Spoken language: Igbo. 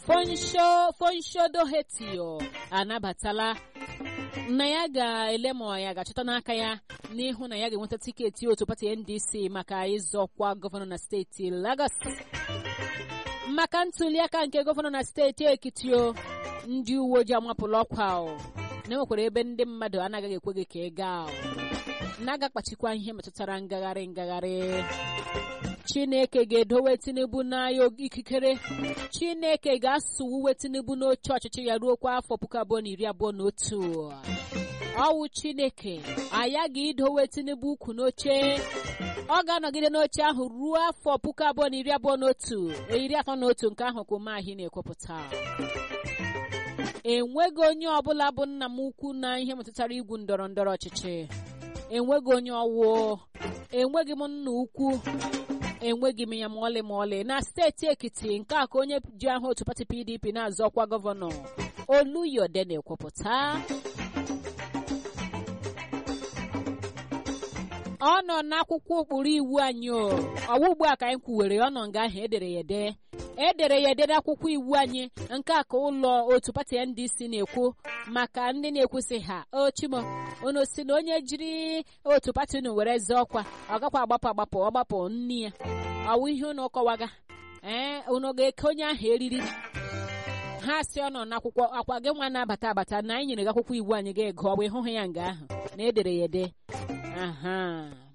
fonsho fonshodo hetio anabatala na ya ga-ele ma ya ga-achọta n'aka ya n'ihu na ya ga-enweta tiketi otu pati ndc maka ịzọkwa gọvanọ na steeti lagos maka ntuliaka nke gọvanọ na steeti ekitio ndị uwe ojii amapụla ọkwa o na enwekwara ebe ndị mmadụ anaghị ekwe gị ka ị gaa o na-agakpachikwa ihe metụtara ngagharị ngagharị chineke ga-edowe tinubu n'agha ikikere chineke ga-asụwuwe tinubu n'oche ọchịchị ya ruo kwa afọ puku abụọ na iri abụọ na otu ọwụ chineke aghaghị idowe tinubu ukwu n'oche ọ ga-anọgide n'oche ahụ ruo afọ puku abụọ na iri abụọ na otu iri atọ na otu nke ahụ kwumahi na-ekwupụta enweghị onye ọbụla bụ nna m ukwu na ihe metụtara igwu ndọrọ ndọrọ ọchịchị enweghị onye ọwụ enweghị m nna ukwu enweghị m ya ma ọlị ma ọlị na steeti ekiti nke a ka onye ji aha otu pati pdp na-azọ ọkwa gọvanọ oluyode na-ekwupụta ọ nọ n'akwụkwọ ụkpụrụ iwu anyị o ọwa ugbu a ka anyị kwuwere ọ nọ nga ahụ edere ya ede edere ya ede n'akwụkwọ iwu anyị nke a ka ụlọ otu pati ndc na-ekwu maka ndị na-ekwusị ha ochimo unu si na onye jiri otu pati unu were zee ọkwa ọ gakwa agbapụ agbapụ ọgbapụ nne ya ọwụ ihe unu kọwaga ee unu ga-eke onye ahụ eriri ha si ọ nọ n'akwụkwọ akwa gị nwa na-abata abata na anyị nyere gị akwụkwọ iwu anyị ga-ego ọ bụ ịhụhụ ya nga ahụ na edere ya ede aha